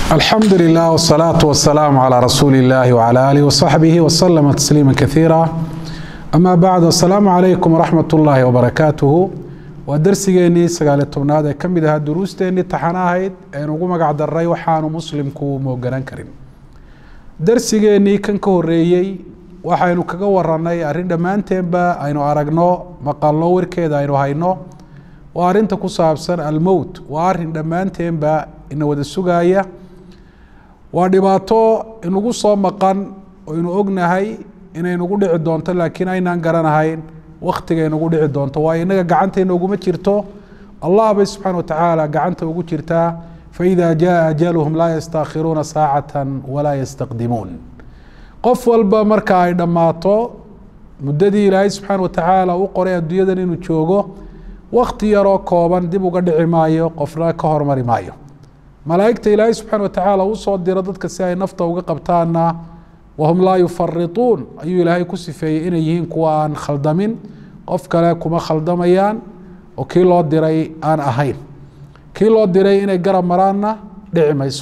alxamdu lilah wsalaatu wasalaamu calaa rasuuli illahi wcala aalihi wasaxbihi waslama tasliima kaiira ama bacd asalaamu calaykum waraxmat ullaahi wabarakaatuhu waa darsigeenii sagaaliyo tobnaad ee ka mid ahaa duruusteennii taxana ahayd eenu ugu magac daray waxaanu muslimku mooganaan karin darsigeennii kan ka horeeyey waxaynu kaga waranay arrin dhammaanteenba aynu aragno maqalno warkeeda aynu hayno waa arrinta ku saabsan almowt waa arin dhammaanteenba ina wada sugaaya waa dhibaato inugu soo maqan oo inu ognahay inay nugu dhici doonto laakiin aynaan garanahayn wakhtiga inugu dhici doonto waayo innaga gacantayna uguma jirto allah bay subxaana watacaala gacanta ugu jirtaa faida jaa ajaluhum laa yastaakhiruuna saacata walaa yastaqdimuun qof walba marka ay dhammaato muddadii ilaahay subxaana watacaala u qoray adduunyadan inuu joogo wakti yaroo kooban dib uga dhici maayo qofna ka hormari maayo malaa'igta ilaahay subxaana watacaala u soo diro dadka si ay nafta uga qabtaana wahum laa yufarituun ayuu ilaahay ku sifeeyey inay yihiin kuwa aan khaldamin qof kale kuma khaldamayaan oo kii loo diray aan ahayn kii loo diray inay garab maraanna dhici mayso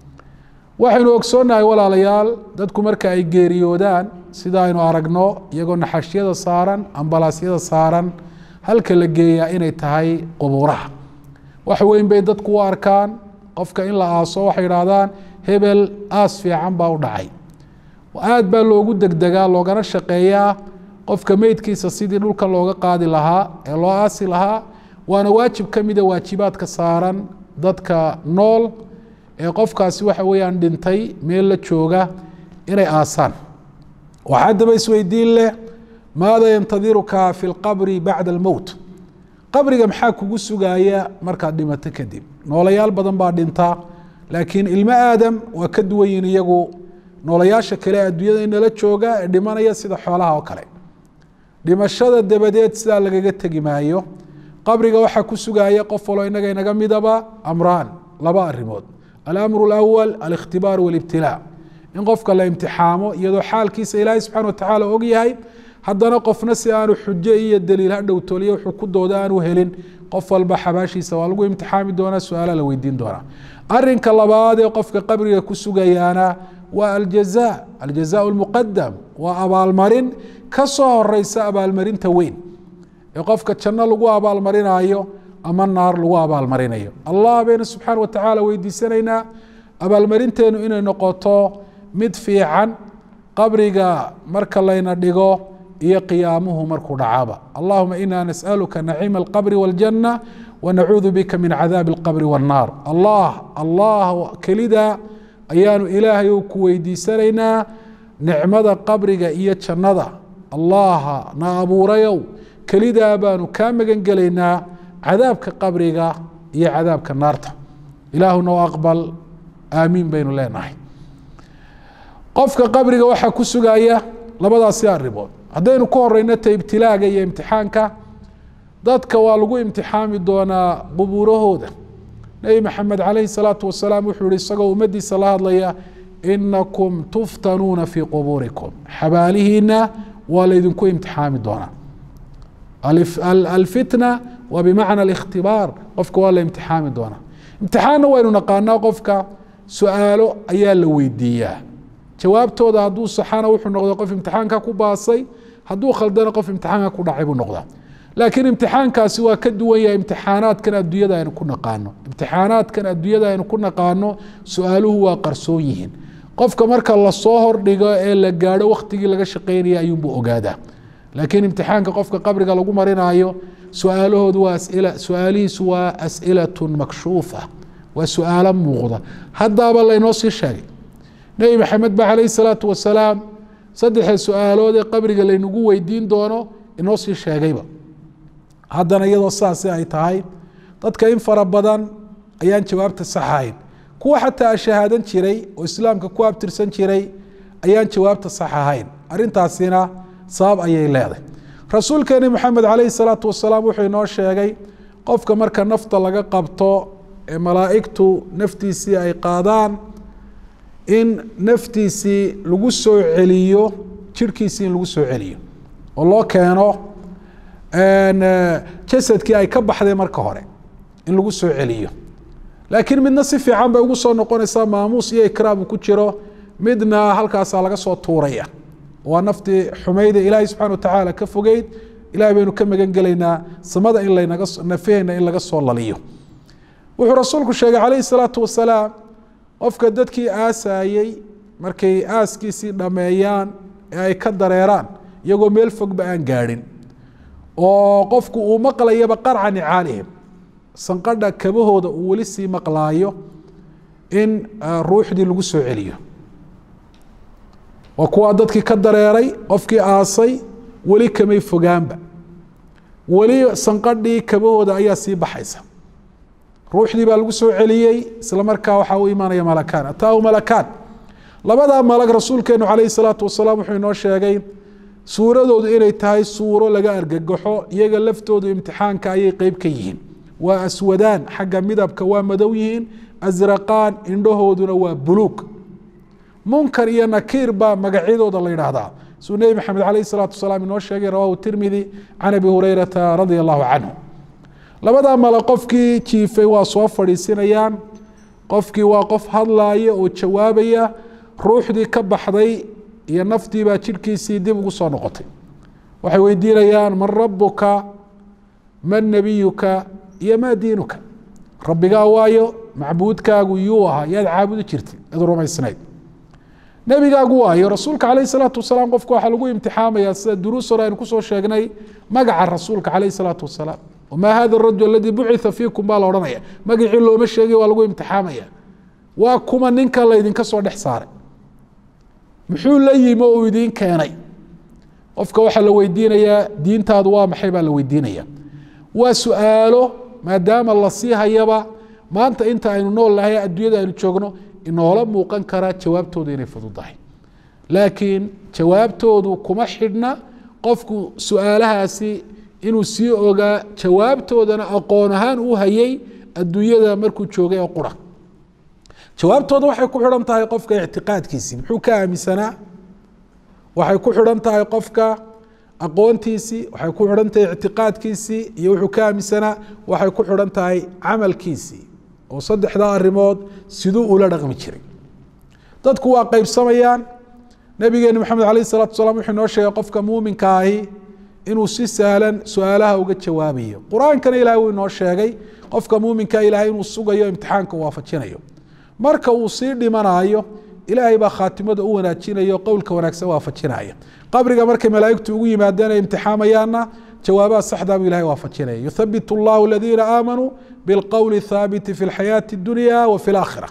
waxaynu ogsoonnahay walaalayaal dadku marka ay geeriyoodaan sida aynu aragno iyagoo naxashyada saaran ambalaasyada saaran halka la geeyaa inay tahay qubuuraha wax weyn bay dadku u arkaan qofka in la aaso waxay idhaahdaan hebel aas fiican baa u dhacay aad baa loogu degdegaa loogana shaqeeyaa qofka meydkiisa sidii dhulka looga qaadi lahaa ee loo aasi lahaa waana waajib ka mida waajibaadka saaran dadka nool ee qofkaasi waxa weeyaan dhintay meel la jooga inay aasaan waxaa haddaba isweydiin leh maada yantadiruka fi lqabri bacda almowt qabriga maxaa kugu sugaaya markaad dhimato kadib noolayaal badan baa dhinta laakiin ilmo aadam waa ka duwan yihin iyagu noolayaasha kale adduunyada inala jooga ee dhimanaya sida xoolaha oo kale dhimashada dabadeed sidaa lagaga tegi maayo qabriga waxaa ku sugaya qof walo inaga inaga midaba amraan laba arimood alamru alawal alikhtibaar walibtilaa in qofka la imtixaamo iyadoo xaalkiisa ilaahay subxana watacaala og yahay haddana qofna si aanu xujo iyo daliil ha dhowtooliyo wuxuu ku dooda aanu helin qof walba xabaashiisa waa lagu imtixaami doonaa su-aala la weydiin doonaa arinka labaad ee qofka qabriga ku sugayaana waa aljaza aljaza lmuqadam waa abaalmarin ka soo horeysa abaalmarinta weyn ee qofka janno lagu abaalmarinayo ama naar lagu abaalmarinayo allah baynu subxaana watacaala weydiisanaynaa abaalmarinteenu inay noqoto mid fiican qabriga marka layna dhigo iyo qiyaamuhu markuu dhacaba allahuma ina nasأaluka naciima اlqabri wاljanة wanacuudu bika min cadaabi اlqabri wالnaar allah allah kelida ayaanu ilaahay ku weydiisanaynaa nicmada qabriga iyo jannada allaha na abuurayow kelidaa baanu kaa magan gelaynaa cadaabka qabriga iyo cadaabka naarta ilaahuna aqbal aamiin baynu leenahay qofka qabriga waxaa ku sugaya labadaasi arimood haddaynu ka horeyno ta ibtilaaga iyo imtixaanka dadka waa lagu imtixaami doonaa qubuurahooda nebi maxamed calayhi salaatu wasalaam wuxuu yihi isagoo ummaddiisa la hadlaya inakum tuftanuuna fii qubuurikum xabaalihiina waa laydinku imtixaami doonaa alfitna waa bimacna alikhtibaar qofka waa la imtixaami doonaa imtixaanna waynu naqaanaa qofka su-aalo ayaa la weydiiyaa jawaabtooda hadduu saxana wuxuu noqda qof imtixaanka ku baasay hadduu khaldana qof imtixaanka ku dhacay buu noqdaa laakiin imtixaankaasi waa ka duwan yahay imtixaanaadkan adduunyada aynu ku naqaano imtixaanaadkan adduunyada aynu ku naqaano su-aaluhu waa qarsoon yihiin qofka marka lasoo hordhigo ee la gaadho waktigii laga shaqeynaya ayuunbuu ogaadaa laakiin imtixaanka qofka qabriga lagu marinayo su-aalahoodu waa asila su-aalihiisu waa as'ilatun makshuufa waa su-aalo muuqda haddaaba laynoo sii sheegay nebi maxamed ba calayhi salaatu wasalaam saddexda su-aalood ee qabriga laynagu weydiin doono inoo sii sheegayba haddana iyadoo sidaasi ay tahay dadka in fara badan ayaan jawaabta saxahayn kuwa xataa shahaadan jiray oo islaamka ku abtirsan jiray ayaan jawaabta sax ahayn arrintaasina sabab ayay leedahay rasuulkeeni maxamed calayhi salaatu wasalaam wuxuu inoo sheegay qofka marka nafta laga qabto ee malaa'igtu naftiisii ay qaadaan in naftiisii lagu soo celiyo jirhkiisii in lagu soo celiyo oo loo keeno jasadkii ay ka baxday marka hore in lagu soo celiyo laakiin midna si fiican bay ugu soo noqonaysaa maamuus iyo ikraam ku jiro midna halkaasaa laga soo tuuraya waa naftii xumayda ilaahay subxana watacaala ka fogeyd ilahay baynu ka magan gelaynaa samada in lanaga nafaheenna in laga soo laliyo wuxuu rasuulku sheegay calayhi salaatu wasalaam qofka dadkii aasayey markay aaskiisii dhammeeyaan ee ay ka dareeraan iyagoo meel fogba aan gaadhin oo qofku uu maqlayaba qarca nicaalihim sanqadha kabahooda uu weli sii maqlaayo in ruuxdii lagu soo celiyo waa kuwaa dadkii ka dareeray qofkii aasay weli kamay fogaanba weli sanqadhii kabahooda ayaa sii baxaysa ruuxdii baa lagu soo celiyey isla markaa waxaa u imaanaya malakaan ataahu malakaan labadaa malag rasuulkeenu calayhi salaatu wasalaam wuxuu inoo sheegay suuradoodu inay tahay suuro laga argagaxo iyaga laftoodu imtixaanka ayay qeyb ka yihiin waa aswadaan xagga midabka waa madow yihiin asraqaan indhahooduna waa buluug munkar iyo nakiir baa magacyadooda la yidhaahdaa suu nebi maxamed calayhi salaatu wasalaam inoo sheegay rawahu tirmidi can abi hurayrata radia allahu canhu labadaa male qofkii jiifay waa soo fadhiisinayaan qofkii waa qof hadlaaya oo jawaabaya ruuxdii ka baxday iyo naftiibaa jidhkiisii dib ugu soo noqotay waxay weydiinayaan man rabuka man nebiyuka iyo maa diinuka rabbigaa waayo macbuudkaagu yuu ahaa yaad caabudi jirtay ad rumaysnayd nebigaagu waayo rasuulka calayh salaatu wasalaam qofka waxaa lagu imtixaamaya sida duruus hore aynu kusoo sheegnay magaca rasuulka calayh salaatu wasalaam wamaa hada arajul aladii bucitha fiikum baa la odhanaya magacii looma sheegay waa lagu imtixaamaya waa kuma ninka laydinka soo dhex saaray muxuu la yimi oo uu idiin keenay qofka waxaa la weydiinayaa diintaadu waa maxay baa la weydiinaya waa su-aalo maadaama la sii hayaba maanta inta aynu nool nahay adduunyada aynu joogno inoola muuqan karaa jawaabtoodu inay fududahay laakiin jawaabtoodu kuma xidhna qofku su-aalahaasi inuu sii ogaa jawaabtoodana aqoon ahaan u hayay adduunyada markuu joogay oo qura jawaabtooda waxay ku xidhan tahay qofka ictiqaadkiisii muxuu ka aaminsanaa waxay ku xidhan tahay qofka aqoontiisii waxay ku xidhan tahay ictiqaadkiisii iyo wuxuu ka aaminsanaa waxay ku xidhan tahay camalkiisii oo saddexdaa arrimood siduu ula dhaqmi jiray dadku waa qeybsamayaan nabigeeni maxamed alayh salatu salam wuxuu inoo sheegay qofka muuminka ahi inuu si sahlan su-aalaha uga jawaabayo qur-aankana ilahay wuu inoo sheegay qofka muuminka ilahay inuu sugayo imtixaanka waafajinayo marka uu sii dhimanayo ilaahay baa khaatimada u wanaajinayo qowlka wanaagsan waafajinaya qabriga markay malaaigtu ugu yimaadeen ay imtixaamayaanna jawaabaha saxdaa buu ilahay waafajinaya yuthabit اllahu aladiina aamanuu bilqowli thaabiti fi lxayaati اdunya wa fi laakhira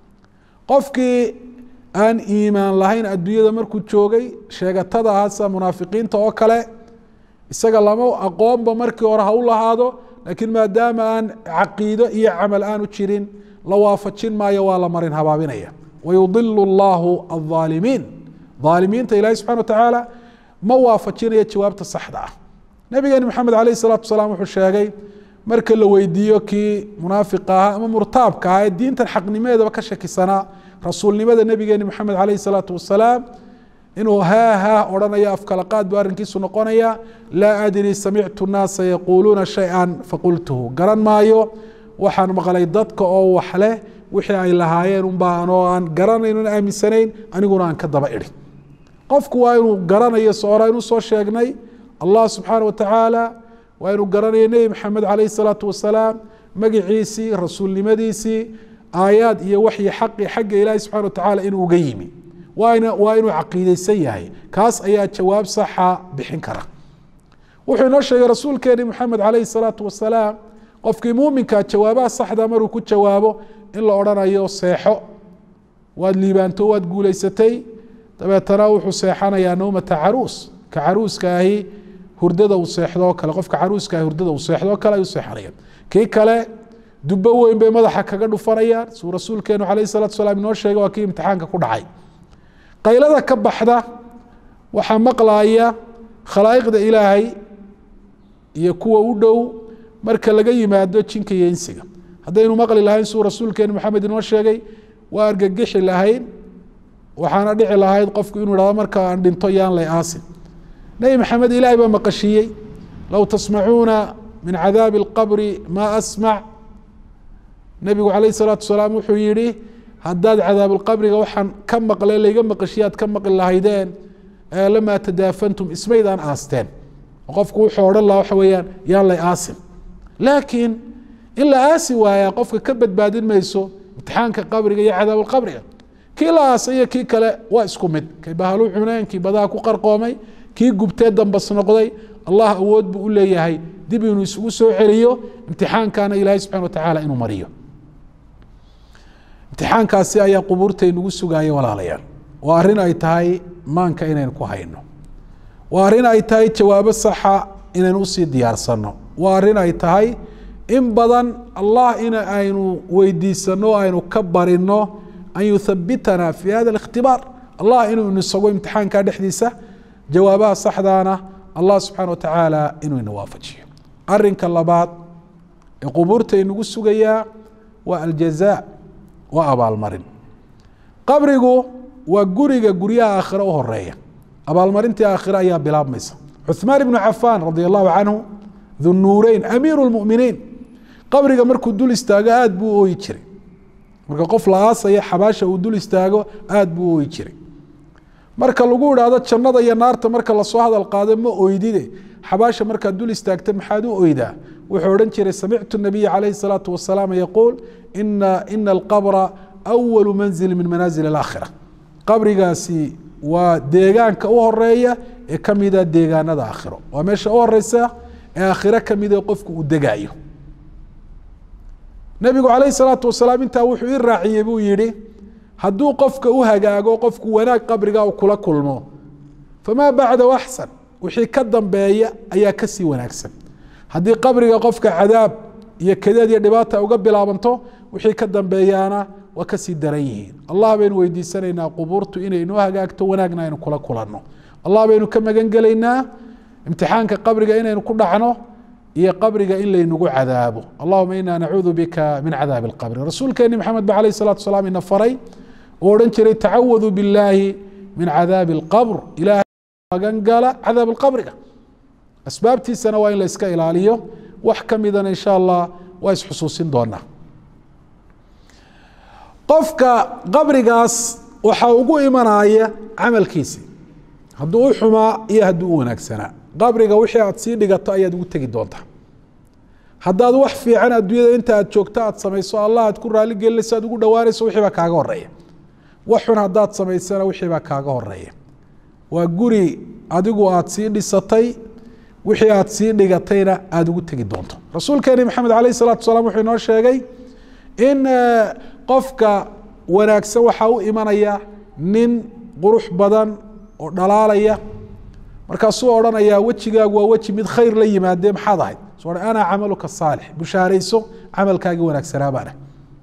qofkii aan iimaan lahayn adduunyada markuu joogay sheegatada ahaa sida munaafiqiinta oo kale isaga lama aqoonba markii hore ha u lahaado laakiin maadaama aan caqiido iyo camal aanu jirin la waafajin maayo waa la marin habaabinaya wayudilu اllahu الظaalimiin aalimiinta ilahi subxana wa tacaala ma waafajinayo jawaabta saxda ah nabigeeni maxamed alayh الsalatu wasalaam wuxuu sheegay marka la weydiiyo kii munaafiqa ahaa ama murtaabka ahaa ee diintan xaqnimadeedaba ka shakisanaa rasuulnimada nabigeeni maxamed alayh الsalaatu wasalaam inuu haa haa odhanayo afkalaqaad buu arrinkiisu noqonaya laa adri samictu naasa yaquuluuna shayئa faqultuhu garan maayo waxaan maqlay dadka oo wax leh wixii ay lahaayeen unbaa anoo aan garanaynon aaminsanayn aniguna aan ka daba idhi qofku waa inuu garanayo soora inuu soo sheegnay allah subxaana wa tacaala waa inuu garanayo nebi maxamed calayh salaatu wasalaam magiciisii rasuulnimadiisii aayaad iyo waxyi xaqi xagga ilaahi subxana wa tacaala inuu uga yimi waana waa inuu caqiideysan yahay kaas ayaa jawaab saxa bixin kara wuxuu inoo sheegay rasuulkeeni maxamed calayhi salaatu wasalaam qofkii muuminka jawaabaha saxda maruu ku jawaabo in la odhanayo seexo waad liibaanto waad guulaysatay dabeetana wuxuu seexanayaa nawmata caruus ka caruuska ahi hurdada uu seexdoo kale qofka caruuska ahi hurdada uu seexdoo kale ayuu seexanaya kii kale dubbo weyn bay madaxa kaga dhufanayaan suu rasuulkeenu calayhi salatu wasalaam inoo sheegay waa kii imtixaanka ku dhacay qaylada ka baxda waxaa maqlaaya khalaa'iqda ilaahay iyo kuwa u dhow marka laga yimaado jinka iyo insiga haddaynu maqli lahayn suu rasuulkeenu maxamed inoo sheegay waa argagixi lahayn waxaana dhici lahayd qofku inuu ihahdo marka aan dhinto yaan lay aasin nebi maxamed ilaahay baa maqashiiyey low tasmacuuna min cadaabi اlqabri ma asmac nebigu calayh salaatu wasalaam wuxuu yidhi haddaad cadaabulqabriga waxaan ka maqle layga maqashiyaad ka maqli lahaydeen lamaa tadaafantum ismaydaan aasteen qofku wuxuu odhan lahaa waxa weeyaan yaan lay aasin laakiin in la aasi waayaa qofka ka badbaadin mayso imtixaanka qabriga iyo cadaabulqabriga kii la aasay iyo kii kale waa isku mid kay bahalu cuneen kii badaha ku qarqoomay kii gubtee dambas noqday allah awood buu u leeyahay dib inuu isugu soo celiyo imtixaankana ilaahay subxana watacaala inuu mariyo imtixaankaasi ayaa qubuurtaynugu sugaaya walaalayaal waa arrin ay tahay maanka inaynu ku hayno waa arrin ay tahay jawaabo saxa inaynu usii diyaarsano waa arrin ay tahay in badan allah in aynu weydiisano aynu ka barino an yuthabitana fi hada الاkhtibaar allah inuu inasago imtixaanka dhexdiisa jawaabaha saxdaana allah subxaana watacaala inuu ina waafajiyo arinka labaad ee qubuurta inagu sugayaa waa aljaza waa abaalmarin qabrigu waa guriga guryaha aakhire u horeeya abaalmarintii aakhire ayaa bilaabmaysa cuثmaan ibnu cafaan radi allahu canhu dunuureyn amiiru اlmuminiin qabriga markuu dul istaago aada buu ooyi jiray marka qof la aasaya xabaasha uu dul istaago aada buu ooyi jiray marka lagu idhaahdo jannada iyo naarta marka lasoo hadal qaado ma oydide xabaasha markaad dul istaagta maxaad u oydaa wuxuu odhan jiray samictu nabiya calayhi salaatu wasalaam yaquul ina ina alqabra awalu manzili min manaazil alaakhira qabrigaasi waa deegaanka u horeeya ee ka mida deegaanada aakhiro waa meesha u horeysa ee aakhiro kamida qofku uu degaayo nebigu calayhi salaatu wasalaam intaa wuxuu ii raaciyey buu yihi hadduu qofka u hagaago qofku wanaag qabriga u kula kulmo famaa bacdahu axsan wixii ka dambeeya ayaa kasii wanaagsan haddii qabriga qofka cadaab iyo kadeed iyo dhibaata uga bilaabanto wixii ka dambeeyaana waa kasii daran yihiin allah baynu weydiisanaynaa qubuurtu inay inoo hagaagto wanaagna aynu kula kulanno allah baynu ka magan gelaynaa imtixaanka qabriga inaynu ku dhacno iyo qabriga in laynagu cadaabo allahuma ina nacuudu bika min cadaabi اlqabri rasuulkeeni maxamed ba alayh salatu salaam ina faray oo odhan jiray tacawadu billaahi min cadaabi اlqabr ilahay magan gala cadaab اlqabriga asbaabtiisana waa in la iska ilaaliyo wax ka midana insha allah waa isxusuusin doonaa qofka qabrigaas waxaa ugu imanaya camalkiisi hadduu u xumaa iyo hadduu u wanaagsanaa qabriga wixii aad sii dhigato ayaad ugu tegi doontaa haddaad wax fiican adduunyada inta aad joogto aad samayso allah aad ku raali gelinayso aad ugu dhowaanayso wixii baa kaaga horeeya wax xun haddaad samaysana wixii baa kaaga horeeya waa guri adigu aad sii dhisatay wixii aad sii dhigatayna aada ugu tegi doonto rasuulkeeni maxamed alayh salatu salaam wuxuu inoo sheegay in qofka wanaagsan waxaa u imanaya nin qurux badan oo dhalaalaya markaasuu odhanayaa wejigaagu waa weji mid khayr la yimaadee maxaad ahayd so ana camaluka saalix bushaarayso camalkaagii wanaagsanaa baana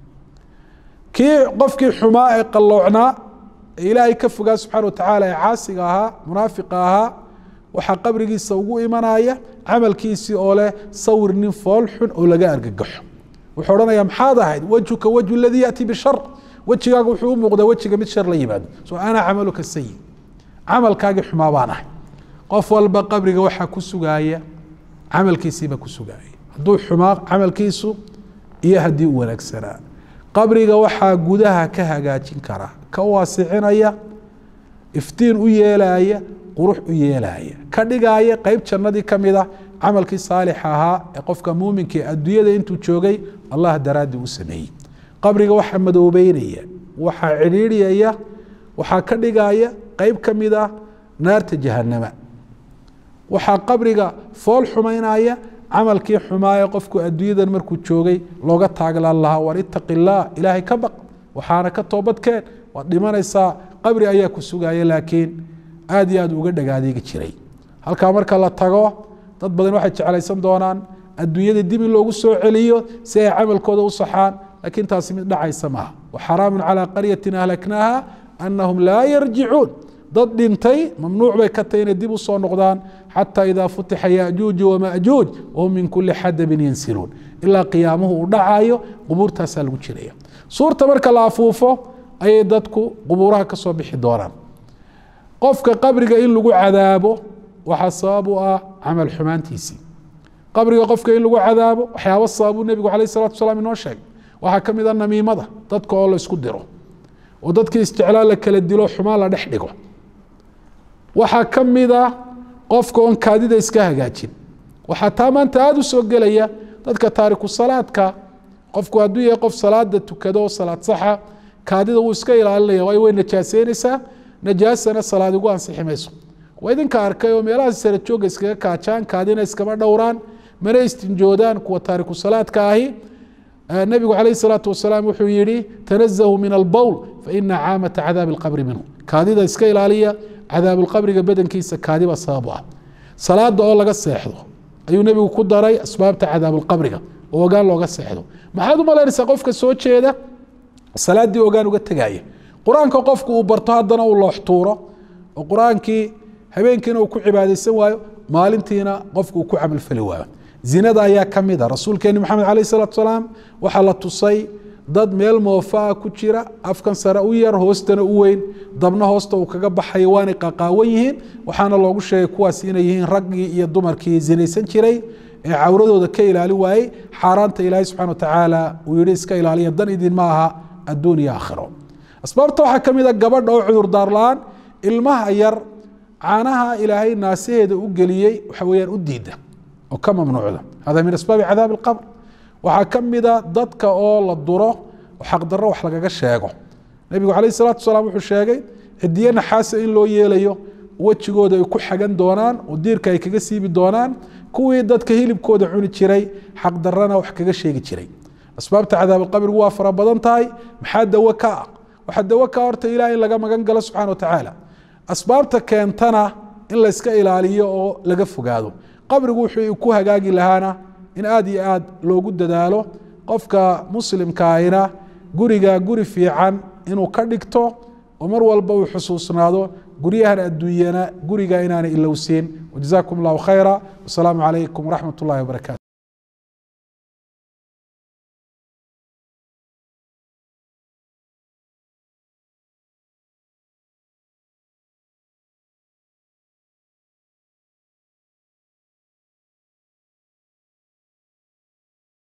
kii qofkii xumaa ee qalloocnaa ee ilaahay ka fogaa subxana watacaala ee caasiga ahaa munaafiqa ahaa waxaa qabrigiisa ugu imanaya camalkiisii oo leh sawir nin fool xun oo laga argagaxo wuxuu odhanaya maxaad ahayd wejhuka wejhu ladii yaأti bishar wejigaaga wuxuu u muuqdaa wejiga mid shar la yimaado so ana camaluka sayi camalkaagii xumaa baan ahay qof walba qabriga waxaa ku sugaaya camalkiisiibaa ku sugaaya hadduu xumaa camalkiisu iyo haddii u wanaagsanaa qabriga waxaa gudaha ka hagaajin karaa ka waasicinaya iftiin u yeelaya qurux u yeelaya ka dhigaaya qeyb jannadii ka mid a camalkii saalixa ahaa ee qofka muuminka ee adduunyada intuu joogay allah daraaddii u sameeyey qabriga waxaa madoobeynaya waxaa cidhiidhiyaya waxaa ka dhigaya qeyb ka mid ah naarta jahanama waxaa qabriga fool xumaynaya camalkii xumaa ee qofku adduunyadan markuu joogay looga taaglaan lahaa war itaqi illaah ilaahay ka baq waxaana ka toobadkeen waad dhimanaysaa qabri ayaa ku sugaya laakiin aad iyo aad uga dhagaadeegi jiray halkaa marka la tago dad badan waxay jeclaysan doonaan adduunyada dib in loogu soo celiyo si ay camalkooda u saxaan laakiin taasi mid dhacaysa maaha waxaraamu calaa qaryatin ahlaknaaha anahum laa yarjicuun dad dhintay mamnuuc bay ka tahy inay dib usoo noqdaan xataa idaa futixa yajuuju wamajuuj wahum min kuli xadabin yansiluun ilaa qiyaamuhu uu dhacayo qubuurtaasaa lagu jiraya suurta marka la afuufo ayay dadku qubuuraha ka soo bixi doonaan qofka qabriga in lagu cadaabo waxaa sabab u ah camal xumaantiisii qabriga qofka in lagu cadaabo waxyaaba sababuu nebigu alayh salatu salaam inoo sheegay waxaa ka mid a namiimada dadka oo la isku diro oo dadkii isjeclaa la kala dilo xumaan la dhex dhigo waxaa ka mid a qofka oon kaadida iska hagaajin waxaa taa maanta aada u soo gelaya dadka taariku salaadka qofku hadduu yahay qof salaada tukado oo salaad saxa kaadida wuu iska ilaalinaya waayo way najaaseynaysaa najaasana salaad igu ansixi mayso waa idinka arkay oo meelaha sara jooga iskaga kaajaan kaadina iskama dhowraan mana istinjoodaan kuwa taariku salaadka ahi nabigu calayh salaatu wasalaam wuxuu yihi tanazahu min albowl faina caamata cadaabi alqabri minhu kaadida iska ilaaliya cadaabulqabriga badankiisa kaadiba sababu ah salaada oo laga seexdo ayuu nebigu ku daray asbaabta cadaabulqabriga oo ogaan looga seexdo maxaad u malaynaysaa qofka soo jeeda salaaddii ogaan uga tegaya qur-aanka qofku uu barto haddana uu loox tuuro oo qur-aankii habeenkiina uu ku cibaadaysan waayo maalintiina qofku uu ku camalfali waayo zinada ayaa ka mid a rasuulkeeni maxamed calayh salaatu salaam waxaa la tusay dad meel moofaa ku jira afkan sare u yar hoostana u weyn dabna hoosta uu kaga baxayo waanay qaqaawan yihiin waxaana loogu sheegay kuwaas inay yihiin raggii iyo dumarkii zinaysan jiray ee cawradooda ka ilaali waayey xaaraanta ilaahay subxana watacaala uu yihi iska ilaaliya dan idin ma aha adduun iyo aakhiro asbaabta waxaa ka mid a gabadha oo cudurdaar la-aan ilmaha yar caanaha ilaahay naasaheeda u geliyey waxa weyaan u diida oo ka mamnuucda hada min asbaabi cadaabi alqabr waxaa ka mida dadka oo la duro oo xaqdarro wax lagaga sheego nebigu calayh salatu salaam wuxuu sheegay cidiye naxaasa in loo yeelayo wejigooda ay ku xagan doonaan oo diirka ay kaga siibi doonaan kuwii dadka hilibkooda cuni jiray xaqdarrana wax kaga sheegi jiray asbaabta cadaabalqabrigu waa fara badan tahay maxaa dawo ka ah waxaa dawo ka horta ilaah in laga magan galo subxana watacaala asbaabta keentana in layska ilaaliyo oo laga fogaado qabrigu wuxuu ku hagaagi lahaana in aada iyo aad loogu dadaalo qofka muslimkaahina guriga guri fiican inuu ka dhigto oo mar walba uu xusuusnaado guryahan adduunyana guriga inaanay ilowsiin wajazakum allahu khayra wasalaamu calaykum waraxmat ullahi wabarakatu